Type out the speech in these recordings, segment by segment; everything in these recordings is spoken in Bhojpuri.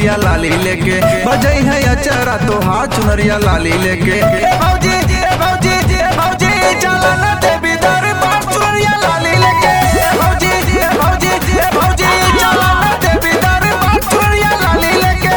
चुनरिया लाली लेके बजई है अचरा तो हाथ चुनरिया लाली लेके ए भौजी ए भौजी ए भौजी चला ना देवी दरबार चुनरिया लाली लेके ए भौजी ए भौजी ए भौजी चला ना देवी दरबार चुनरिया लाली लेके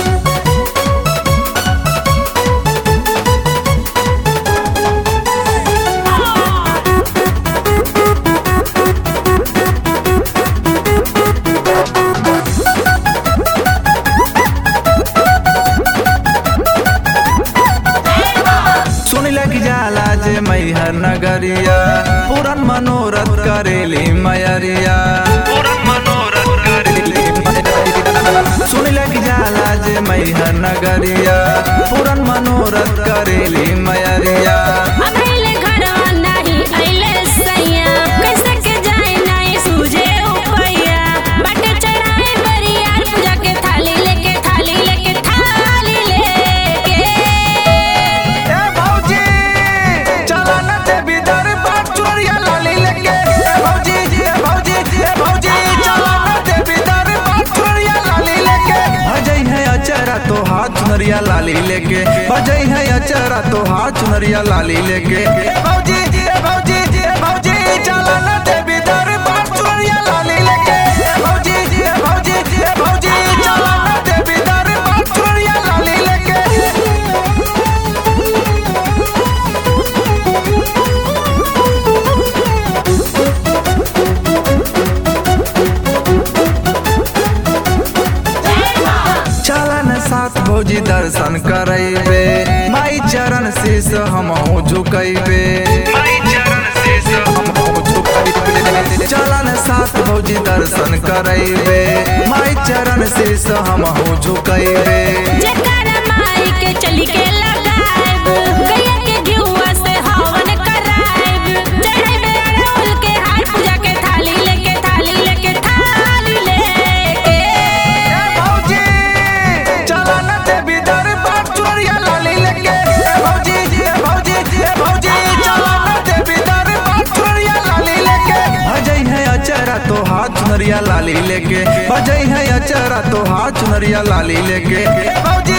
सुन लग जाला जे मैहर नगरिया पूरन मनोरथ करेली मयरिया पूरन मनोरथ करेली मयरिया। सुन लग जाला जे मैहर नगरिया पूरन मनोरथ करेली मयरिया अबेले घरवा नाही अइले सैया कैसे के जाए नाही सूझे उपैया बटे चढ़ाए बरिया पूजा के थाली लेके थाली लेके थाली लेके ए भौजी चला न देवी दरबार चोरिया लाली लेके ए भौजी ए भौजी ए भौजी चला न देवी दरबार चोरिया लाली लेके भजई है अचरा तो हाथ चुनरिया लाली लेके भजई है अचरा तो हाथ चुनरिया लाली लेके ए भौजी ए भौजी ए भौजी चला न देवी दरबार चोरिया लाली लेके ए भौजी ए भौजी ए भौजी चला न देवी दरबार चोरिया लाली लेके चलन साथ भौजी दर्शन करैबे माई चरण शीस हमहु झुकैबे चलन साथ भौजी दर्शन करैबे माई चरण शीस हमहु झुकैबे जकर माई के चली के लगाएब गैया के घिउवा से हवन कराएब चढ़ाइबे अड़हुल के हार पूजा के थाली लेके थाली लेके थाली लेके भौजी चलन देवी दरबार चोरिया लाली लेके ए भौजी ए भौजी ए भौजी चलन देवी दरबार चोरिया लाली लेके भजई है अचरा तो हाथ चुनरिया लाली लेके भजई है अचरा तो हाथ चुनरिया लाली लेके ए भौजी